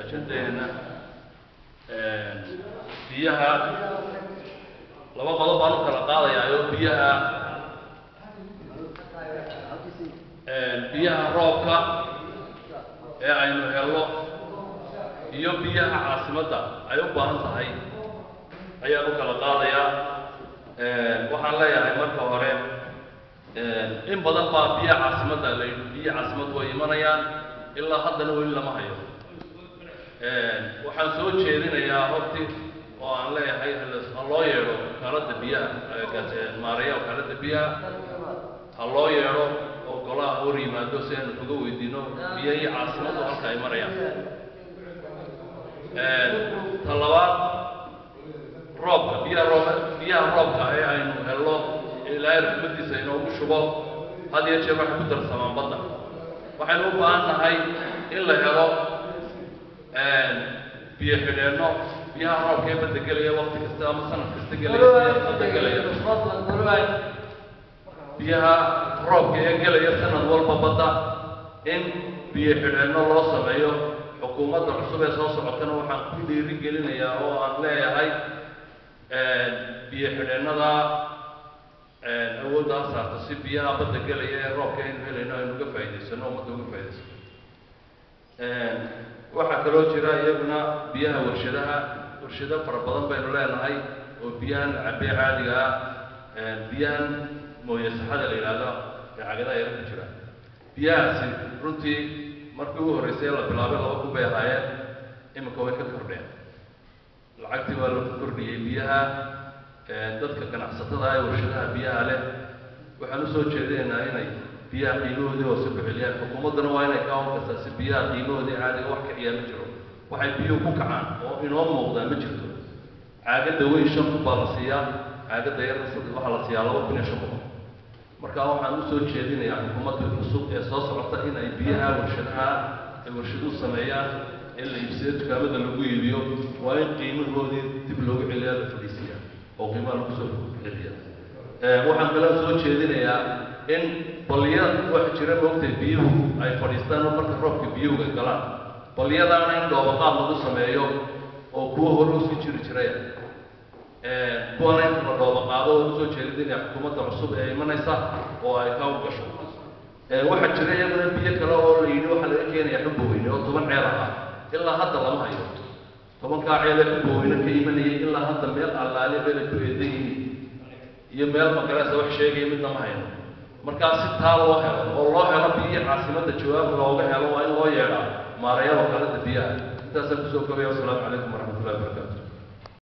ajandaheena biyaha laba qodob baan u kala qaadayaayo biyaha biyaha roobka ee aynu helno iyo biyaha caasimadda ay u baahan tahay ayaan u kala qaadayaa waxaan leeyahay marka hore in badan baa biyaha caasimadda la yidhi biyaha caasimaddu way imanayaan ilaa haddana weli lama hayo waxaan soo jeedinayaa horti oo aan leeyahay ha loo yeedho wakaaladda biyaha maareeya wakaaladda biyaha ha loo yeedho oo golaha hor yimaado si aynu kaga weydiino biyahii caasimaddu halka ay marayaan ta labaad roobka biyaha roob biyaha roobka ee aynu helno ilaahay raxmadiisa inoogu shubo had iyo jeer waxay ku darsamaan badda waxaynu u baahan nahay in la helo biyo xidheenno biyaha roobka ee badda gelaya wakti kasta ama sanad kasta gelaya badda gelaya biyaha roobka ee gelaya sanad walba badda in biyo xidheenno loo sameeyo xukuumadda cusub ee soo socotana waxaan ku dhiiri gelinayaa oo aan leeyahay biyo xidheennada awoodda ha saarto si biyaha badda gelaya ee roobka aynu helayno aynu uga faa'idaysano ummadda uga faa'idaysano waxaa kaloo jira iyaguna biyaha warshadaha warshado fara badan baynu leenahay oo biyahan cabee caadiga ah biyahan mooye saxada la yidhaahdo ee cagadaha yaro ku jira biyahaasi runtii markii ugu horreysay la bilaabay laba kun bay ahaayeen iminka way ka kordheen lacagtii waa lagu kordhiyey biyaha dadka ganacsatada ee warshadaha biyaha leh waxaan usoo jeedinaynaa inay biyaha qiimahoodii hoose ku celiyaan xukuumadduna waa inay ka howlgastaa si biyaha qiimahoodii caadiga wax kiciyaa ma jiro waxay biyuhu ku kacaan oo inoo muuqdaa ma jirto caagadda weyn shan kun baa la siiyaa caagadda yarna saddex waxaa la siiyaa laba kun iyo shan boqol marka waxaan usoo jeedinayaa xukuumadda cusub ee soo socota in ay biyaha warshadaha ay warshaduhu sameeyaan in la iibsado dukaamada lagu iibiyo waa in qiimahoodii dib loogu celiyaa la fadhiisiyaa oo qiimaha lagu soo celiya waxaan kaloo soo jeedinayaa in balya waxa jira moogtay biyuhu ay fadhiistaan oo marka roobka biyuhu ay galaan balyadaana in dhoobaqaad lagu sameeyo oo kuwa hore usii jiri jiraya kuwana in la dhoobaqaado oo usoo jeedinaya xukuumadda cusub ee imanaysa oo ay ka gasho waxaa jira iyaguna biyo kale oo la yidhi waxaa laga keenaya xubaweyne oo toban ceel ah ilaa hadda lama hayo tobankaa ceel ee xubaweyne ka imanayay ilaa hadda meel allaale meel ay ku eedan yihiin iyo meel magaraysa wax sheegaya midna ma hayno markaa si taa loo helo oo loo helo biyo caasimadda jawaab looga helo waa in loo yeedhaa maareeya wakaalada biyaha intaasaan kusoo gabaya wasalaamu calaykum waraxmatullah